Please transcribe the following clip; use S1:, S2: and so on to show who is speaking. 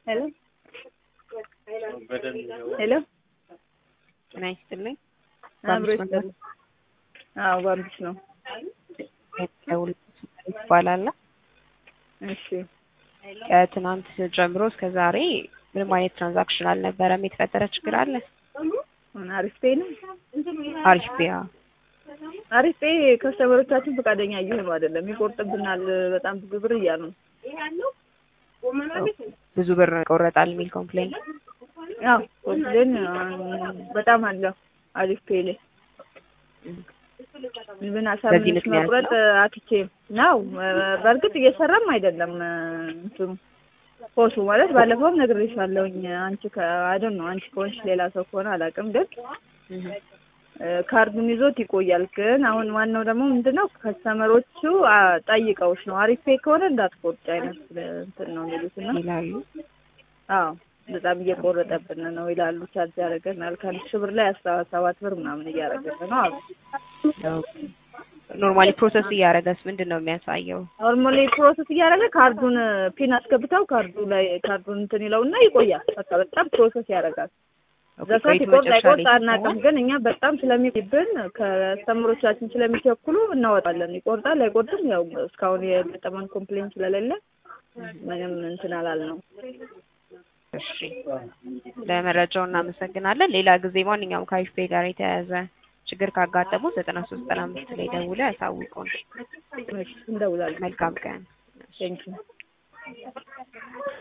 S1: ሄሎ ሄሎ
S2: ጤና ይስጥልኝ።
S1: አብሮ ይስጥልኝ። አዎ ባምቢስ ነው።
S2: ይባላል።
S1: እሺ
S2: ከትናንት ጀምሮ እስከ ዛሬ ምንም አይነት ትራንዛክሽን አልነበረም። የተፈጠረ ችግር አለ?
S1: አሪፍ ፔይ ነው።
S2: አሪፍ ቢያ
S1: አሪፍ ፔይ ከስተመሮቻችን ፈቃደኛ እየሆኑ አይደለም። ይቆርጥብናል በጣም ብዙ ብር እያሉ ነው።
S2: ብዙ ብር ይቆረጣል የሚል ኮምፕሌን
S1: አዎ ኮምፕሌን በጣም አለው አሪፍ ፔይ ላይ ምን
S2: በዚህ
S1: አሳምንሽ
S2: ምክንያት
S1: መቁረጥ አትቼ ነው። በእርግጥ እየሰራም አይደለም እንትኑ ፖሱ ማለት ባለፈውም ነግሬሻለሁኝ። አንቺ አይደል ነው አንቺ ከሆንሽ ሌላ ሰው ከሆነ አላውቅም፣ ግን ካርዱን ይዞት ይቆያል። ግን አሁን ዋናው ደግሞ ምንድነው ከስተመሮቹ አ- ጠይቀውሽ ነው አሪፍ ፔይ ከሆነ እንዳትቆርጭ አይነት እንትን ነው የሚሉት እና
S2: ይላሉ።
S1: አዎ በጣም እየቆረጠብን ነው ይላሉ። ቻርጅ ያደረገናል ከአንድ ሺህ ብር ላይ አስራ ሰባት ብር ምናምን እያደረገን ነው አሉ።
S2: ኖርማሊ ፕሮሰስ እያደረገስ ምንድን ነው የሚያሳየው?
S1: ኖርማሊ ፕሮሰስ እያደረገ ካርዱን ፒን አስገብተው ካርዱ ላይ ካርዱን እንትን ይለውና ይቆያል። በቃ በጣም ፕሮሰስ ያደርጋል። እዛ ሰዓት
S2: ቆይቶ
S1: ይቆርጥ
S2: መጨረሻ
S1: አይቆርጥ
S2: ላይ
S1: አናውቅም፣ ግን እኛ በጣም ስለሚብን ከስተምሮቻችን ስለሚቸኩሉ እናወጣለን። ይቆርጣል አይቆርጥም፣ ያው እስካሁን የገጠመን ኮምፕሌን ስለሌለ ምንም እንትን አላልነው።
S2: እሺ ለመረጃው እናመሰግናለን። ሌላ ጊዜ ማንኛውም ከአሪፍ ፔይ ጋር የተያያዘ ችግር ካጋጠሙ ዘጠና ሶስት ዘጠና አምስት ላይ ደውለው ያሳውቁን።
S1: እሺ እንደውላለን።
S2: መልካም ቀን።
S1: ቴንኪው